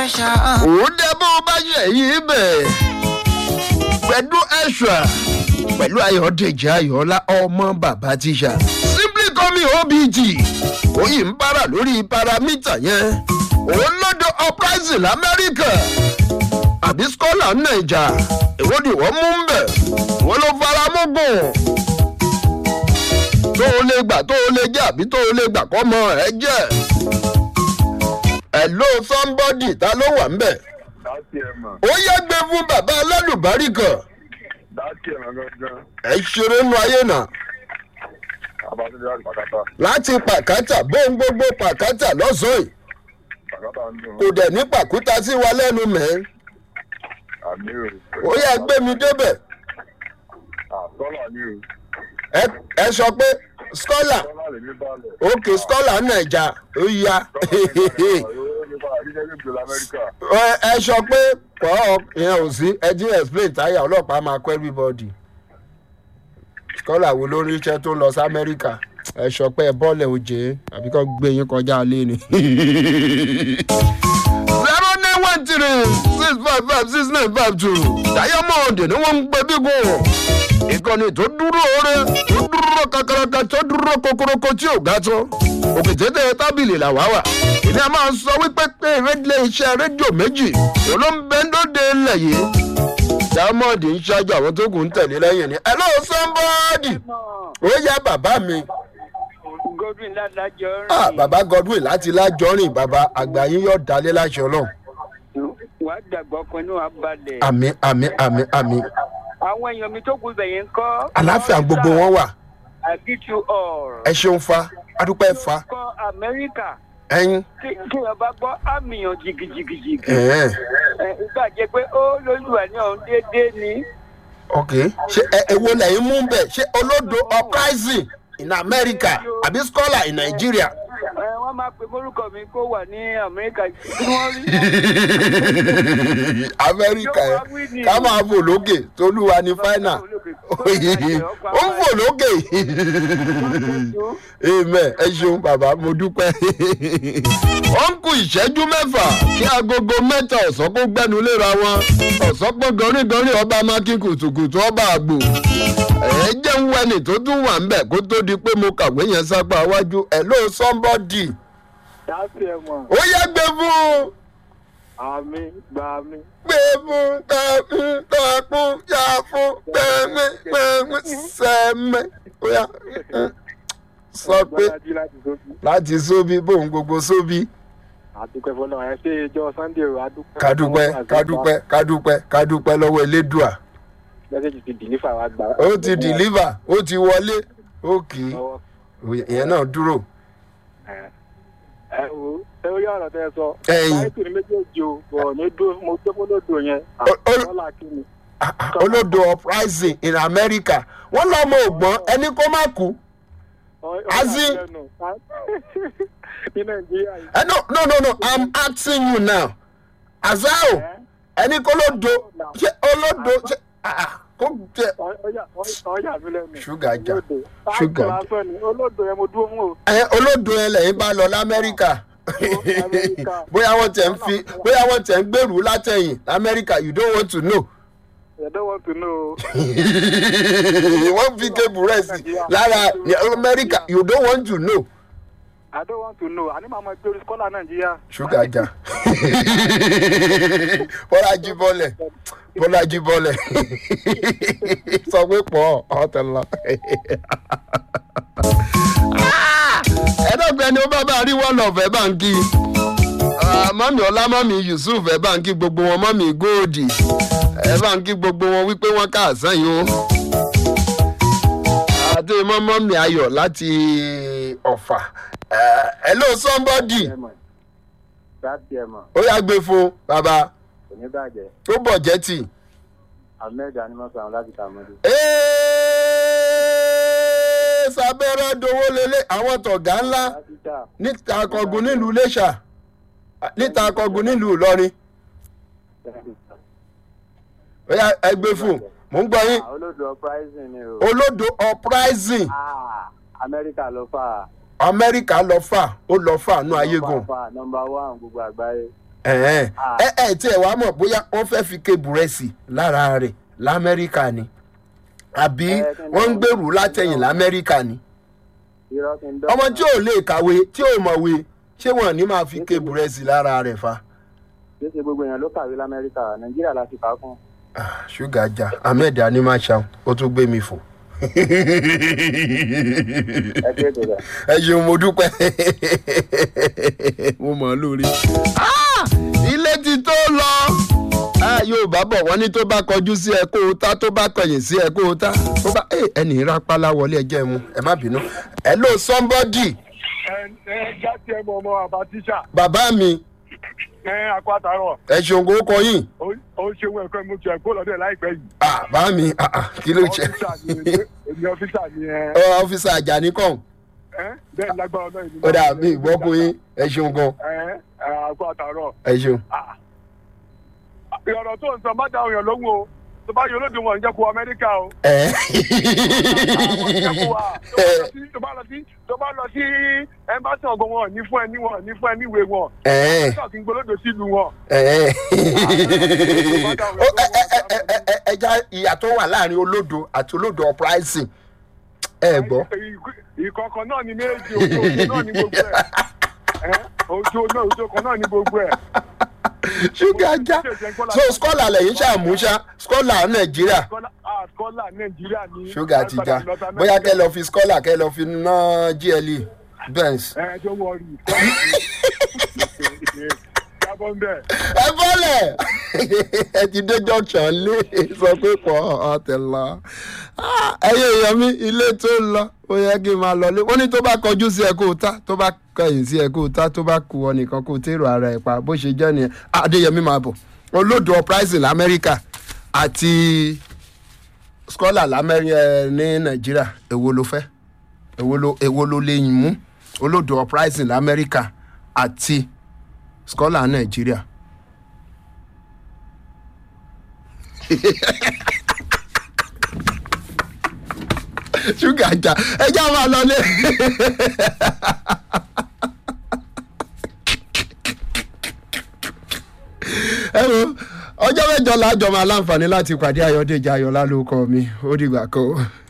pressure. òun dẹ bó bá ṣe yìí bẹ̀ pẹ̀lú ẹ̀ṣọ́ pẹ̀lú ayọ̀dèjì ayọ̀ọ́lá ọmọ bàbá tíṣà simply call me obg òyìn ń bára lórí paramítà yẹn òun lọ́dọ̀ uprising lamẹ́ríkà àbí skọ́là nàìjà èwo ni wọ́n mú ń bẹ̀ wọ́n ló fara mú gùn tó o lè gbà tó o lè jẹ́ àbí tó o lè gbà kọ́ mọ ẹ jẹ́ hello somebody ta ló wà ń bẹ̀ Dáàtì ẹ̀ mọ̀. ó yẹ gbé fún bàbá alálùbárí kan Dáàtì ẹ̀ mọ̀ gangan. ẹ ṣeré nu ayé náà Abájọ́dé láti Pàkátà. láti pàkátà bóun gbogbo pàkátà lọ́sàn-án yìí Pàkátà ń dùn. kò dẹ̀ ní pàkúta sí wa lẹ́nu mẹ́ Àmì o. ó yẹ gbé mi débẹ̀ Àtọ́là ni o. ẹ ẹ sọ pé skọ́là Tọ́lá lè ní balẹ̀. òkè skọ́là nàìjà ó ya ẹ ẹ sọ pé pọ̀ ìyẹn ò sí ẹ jí explain táyà ọlọ́pàá máa kọ́ everybody skọ́là wo lórí iṣẹ́ tó ń lọ sí amẹ́ríkà ẹ sọ pé ẹ bọ́ọ̀lẹ̀ òjé àbí kọ́ gbé yín kọjá lé ni. zero nine one three six five five six nine five two diamond ni wọ́n ń gbé bígùn ìkànnì tó dúró oore tó dúró kakaraka tó dúró kokoroko tí ò ga tó òkè tètè tábìlì làwá wà ìní a máa sọ wípé pé rédíò iṣẹ́ rédíò méjì ló ń bẹ lóde ilẹ̀ yìí diamond ń ṣáájú àwọn tó kù ń tẹ̀lé lẹ́yìn ni hello somebody ó yá bàbá mi godwin ládàjọ ah rìn bàbá godwin láti lájọrìn bàbá àgbà yín yóò dalé láṣọ náà wà á dàgbọ́ kan ní wàá balẹ̀. àmì àmì àmì àmì àwọn èèyàn mi tó kù ibẹ̀ yẹn ń kọ́. àláfíà gbogbo wọn wà I greet you all. ẹ ṣeun fa adúpẹ́ fa kọ́ amẹ́ríkà ẹyin tí tí wọ́n bá gbọ́ àmìyàn jìgìjìgìjìgì. ẹ̀ẹ́n ẹ ìgbà jẹ́ pé ó lóluwà ní ọ̀hún déédéé ni. ok ṣe ẹ ewo lẹ́yìn mú bẹ̀ ṣé olódo uprising in america àbí scholar in nigeria. ẹ wọ́n máa pe mórúkọ mi kó wà ní amẹ́ríkà kí wọ́n rí. amẹ́ríkà ẹ̀ ká máa fò lókè tolúwa ní fáínà ó ń fò lókè amen ẹ ṣeun bàbá mo dúpẹ́ ó ń kú ìṣẹ́jú mẹ́fà kí agogo mẹ́ta ọ̀sán kó gbẹ́nu léra wọn ọ̀sán pọ̀ gọrígọrí ọba mákín kùtùkùtù ọba àgbò ẹ jẹ́ ń wẹ́nì tó tún wà ń bẹ̀ kó tó di pé mo kàwé yẹn sápá iwájú ẹ̀ ló somebody Dáàtì ẹ̀ mọ̀. ó yẹ gbé fún un Àmì gbà mí. gbé fún takun takun yà fún gbẹmí gbẹmí sẹmẹ ó yà sọ pé Gbọ́dájú láti sókè. láti sóbi bóun gbogbo sóbi Àdúpẹ́ fọlọ́ ẹ ṣe ìjọ Sunday o. Adúpẹ́. kádúpẹ́ kádúpẹ́ kádúpẹ́ kádúpẹ́ lọ́wọ́ elédùà Mẹ́sẹ̀jì ti dìlífà wa gbà. ó ti dìlíva ó ti wọlé ó kì í Lọ́wọ́. ìyẹn náà dúró ẹ wo ẹ ó yá ọ̀rọ̀ tẹ́ ẹ sọ. Ẹ̀yin. láìpẹ́ ní méjèèjì o bọ̀ ní dó mo tó mọ́ lódò yẹn. Ó- ó- àtọ́là kí ni. Ah, ah, olódo uprising in america wọ́n lọ́mọ ògbọ́n ẹni kó má kú Ọ- ọ- Azin. lẹ́nu. ní nàìjíríà yìí. ẹ no no no no i'm asking you now azao ẹni kó lódo ṣé olódo ṣé ah, ah, kó jẹ Ọ- ọyà ọ- ọyà mi lẹ́nu. Ṣúgà jà. Olódò. Ṣúgà Táàkì lásán ni olódò yẹn mo dúró mú o. ẹ olódo yẹn lẹ́yìn bá lọ lamẹ́ríkà Amẹ́ríkà. bóyá wọ́n tẹ̀ ń fi bóyá wọ́n tẹ̀ ń gbèrú látẹ̀yìn lamẹ́ríkà you don't want to know I don't want to know. wọ́n fi kébù rẹ̀ sí lára ní amẹ́ríkà you don't want to know I don't want to know. Àní màá ma gbé orí skọ́là Nàìjíríà. ṣúgà jà bọ́lájí bọ́lẹ̀ bọ́lájí bọ́lẹ̀ sọ pé pọ̀ ọ̀tẹ̀ lọ. ẹ̀ẹ́dọ́gbẹ́ ni ó bá bá rí one of ẹ̀ bá ń kí mọ́mí ọlá mọ́mí yusuf ẹ̀ bá ń kí gbogbo wọn mọ́mí góòdì ẹ̀ bá ń kí gbogbo wọn wípé wọ́n káàsán yìí ó àti mọ́ mọ́mí ayọ̀ láti ọ̀fà ẹ̀ ló somebody Dáàtì ẹ̀ mọ̀, ó yá gbé fún bàbá kò ní bàjẹ́. tó bọ̀ jẹ́ tì. Ahmed Animọ́sán láti Tàmọ́dé. Ẹ́ẹ́, sábẹ́rẹ́ dowó lélẹ̀ àwọn tọ̀gá ńlá Dókítà, níta akọgun nílùú iléṣà níta akọgun nílùú ìlọrin dókítà. ó yá ẹgbẹ́ fún mò ń gbọ́ yín Olódò uprising ni o. olódo uprising Ah, Amẹ́ríkà ló fà á. amẹ́ríkà lọ fà ó lọ fà nú ayégun Nọmba one gbogbo àgbáyé. ẹ̀ẹ́n. ẹ ẹ tí ẹ wàá mọ̀ bóyá wọ́n fẹ́ fi ké búrẹ́sì lára rẹ̀ lamẹ́ríkà ni àbí Ẹ, kí ni wọ́n ń wọ́n- gbèrú látẹ̀yìn lamẹ́ríkà ni irọ́ kí n dọ́. ọmọ tí ò lè kàwé tí ò mọ̀wé ṣé wọ́n ní máa fi ké búrẹ́sì lára rẹ̀ fa. kì í ṣe gbogbo èèyàn ló kàwé lamẹ́ríkà nàìjíríà la ti kà á fún. Ah, ṣúgà já ahmed animashaun ó tún gbé mi fò. ẹ ṣe ètò rẹ̀. ẹ ṣeun mo dúpẹ́ mo mọ̀ ọ́ lórí. Ah, ilé ti tó lọ Ah, yorùbá bọ̀ wọ́n ní tó bá kọjú sí ẹ kó o ta tó bá kọyìn sí ẹ kó o ta tó bá Eh, ẹnì rápálá wọlé ẹjẹ́ mu ẹ má bínú. hello somebody ẹ ẹ jáde ẹ mọ ọmọ àbá tíṣà bàbá mi ẹ akọ àtàrọ ẹ ṣeun kó kọ yín. ó ń ṣeun ẹ̀kọ́ mo tiẹ̀ kó lọ́dẹ̀ láìpẹ́ yìí. Ah, bá mi ah, ah, kí ló ṣe ọ́fíìsà ni èmi ọ́fíìsà ni ẹ Ọ, ọ́fíìsà àjàní kàn ẹ bẹ́ẹ̀ lágbára náà ìlú. ó dà bí ìgbọ́kùn yín ẹ ṣeun gan ẹ ẹ akọ àtàrọ. ẹ ṣeun. ìrọ̀rọ̀ tó ń sọ má dáhùn yàn lóhùn o tó bá yọ olódì wọn ń jẹ́ kó amẹ́ríkà o. ẹ Àwọn ń jẹ́ kó wa. Tó bá lọ sí- tó bá lọ sí ẹmbásí ọ̀gbọ̀n wọn ní fún ẹ níwọ̀n ní fún ẹ níwèé wọn. ẹ ṣọ́ọ̀kì ń gbólódò sílùú wọn. ẹ ẹja ìyà tó wà láàrin olódo àti olódo uprising ẹ gbọ́. ìkọ̀ọ̀kan náà ni méjì ojú ojú náà ni gbogbo ẹ̀. Ẹ́, ojú náà ojú kan náà ni gbogbo ẹ̀. ṣúgà já so scholar lẹ́yìn ṣàmúṣá scholar nàìjíríà Scholar- ah, scholar nàìjíríà ni. ṣúgà ti já Ẹ padà lọ sí bóyá kẹ́ Amẹ́ríkà. lọ fi scholar kẹ́ lọ fi ná gle benz. ẹ tó wọ rí jábọ́ ń bẹ̀. ẹ bọ́lẹ̀ ẹ ti dé junction lé sọ pé pọ̀ ọ̀tẹ̀ lọ. Ah, ẹyẹ èèyàn mi ilé tó ń lọ ó yẹ kí n máa lọlé wọ́n ní tó bá kọjú sí ẹ kó o ta tó bá kẹyìn sí ẹ kó o ta tó bá kú ọ nìkan kó o tèrò ara ẹ pa bó ṣe jẹ́ nìyẹn adéyẹmí máa bọ̀ olódò uprising lamẹ́ríkà àti scholar lamẹ́ríkà ní nàìjíríà èwo ló fẹ́ èwo ló èwo ló lè yìn mú olódò uprising lamẹ́ríkà àti scholar nàìjíríà. ṣúgà jà ẹjá máa lọlé. ẹ wo ọjọ́ mẹ́jọ lájọ máa láǹfààní láti pàdé ayọ̀dèjì ayọ̀lá lórúkọ mi ó dìgbà kan.